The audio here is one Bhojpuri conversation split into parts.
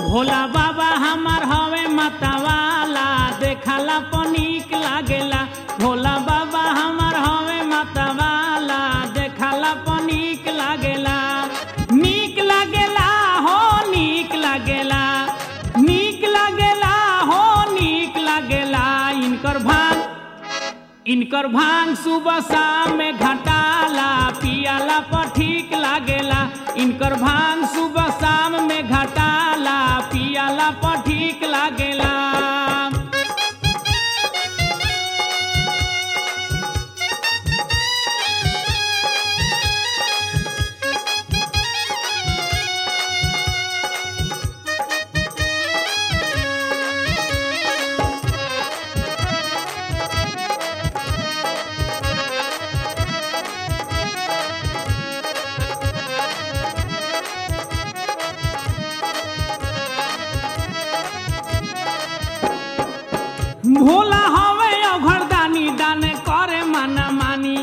भोला बाबा हमार हवे मतवाला देखला पनीक लागेला भोला बाबा हमार हवे मतवाला देखला पनीक लागेला नीक लागेला हो नीक लागेला नीक लागेला हो नीक लागेला इनकर भांग इनकर भांग सुबह शाम में घटाला पियाला पर ठीक लागेला इनकर भांग सुबह शाम में घटाला पियाला पर ठीक लागेला भोला हवे अघरदानी दाने करे माना मानी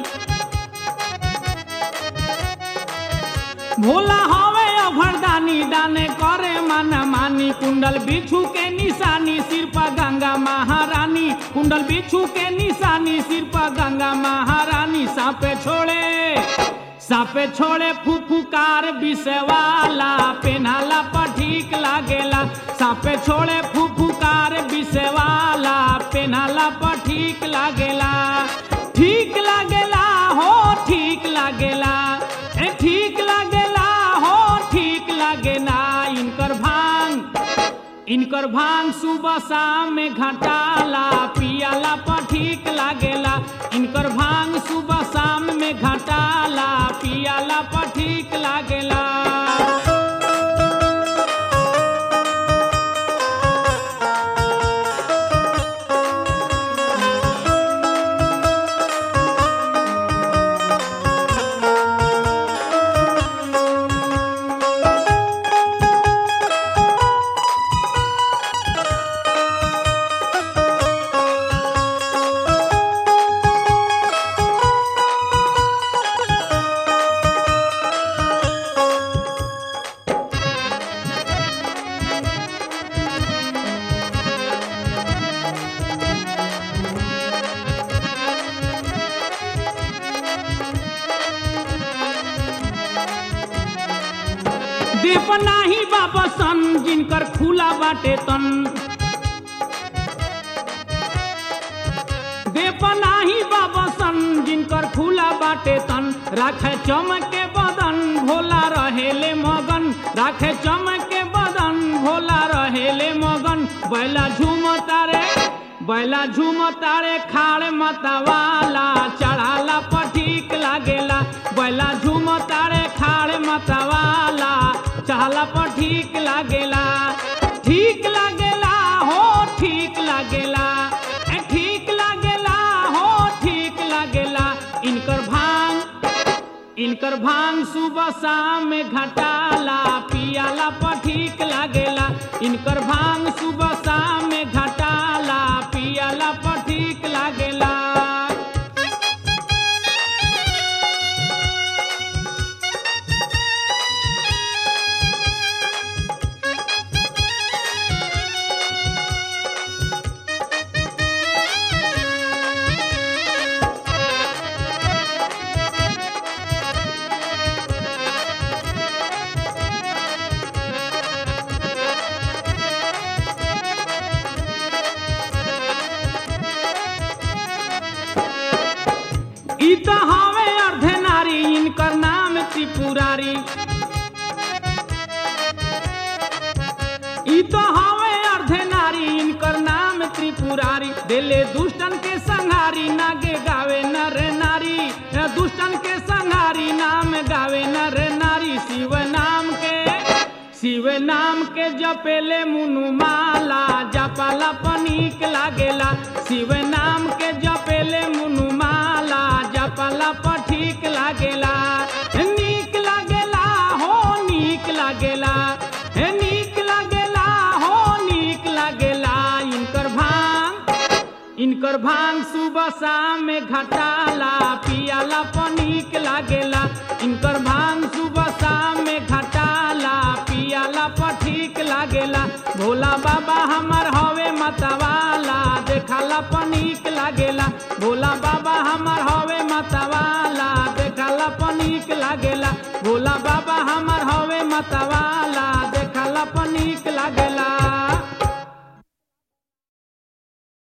भोला हवे अघरदानी दाने करे माना मानी कुंडल बिछू के निशानी सिर पर गंगा महारानी कुंडल बिछू के निशानी सिर पर गंगा महारानी सापे छोड़े सापे छोड़े फुफुकार विषवाला पेनाला पर ठीक लागेला सापे छोड़े फुफुकार विषवाला पेनाला पर ठीक लागेला ठीक लागेला हो ठीक लागेला ए ठीक लागेला हो ठीक लागेला इनकर भांग इनकर भांग सुबह शाम में घटाला पियाला पर ठीक लागेला इनकर भांग सुबह शाम में घटाला पियाला पर ठीक लागेला दीप नाही बाबा सन जिनकर खुला बाटे तन देप नाही बाबा सन जिनकर खुला बाटे तन राखे चमके बदन भोला रहेले मगन राखे चमके बदन भोला रहेले मगन बैला झूम तारे बैला झूम तारे खाड़ मतवाला चढ़ाला पर ठीक लागेला बैला झूम तारे खाड़ मतवाला चढ़ाला पर ठीक लागेला ठीक लागेला हो ठीक लागेला ए ठीक लागेला हो ठीक लागेला इनकर भांग इनकर भांग सुबह शाम में घटाला पियाला पर ठीक लागेला इनकर भांग सुबह शाम में घटाला पियाला पर ठीक लागेला ई तो हवे अर्धे नारी इनकर नाम त्रिपुरारी ई तो हवे अर्धे नारी इनकर नाम त्रिपुरारी दिले दुष्टन के संहारी नागे गावे नर नारी दुष्टन के संहारी नाम गावे नर नारी शिव नाम के शिव नाम के जपेले मुनु माला जपाला पनीक लागेला शिव नाम के जपेले मुनु माला जपाला पर ठीक लागेला नीक लागेला हो नीक लागेला हे नीक लागेला हो नीक लागेला इनकर भांग इनकर भांग सुबह शाम में घटाला पियाला पनीक लागेला इनकर भांग सुबह शाम में घटाला पियाला पर ठीक लागेला भोला बाबा हमार हवे मतवाला देखाला पनीक लागेला भोला बाबा हमार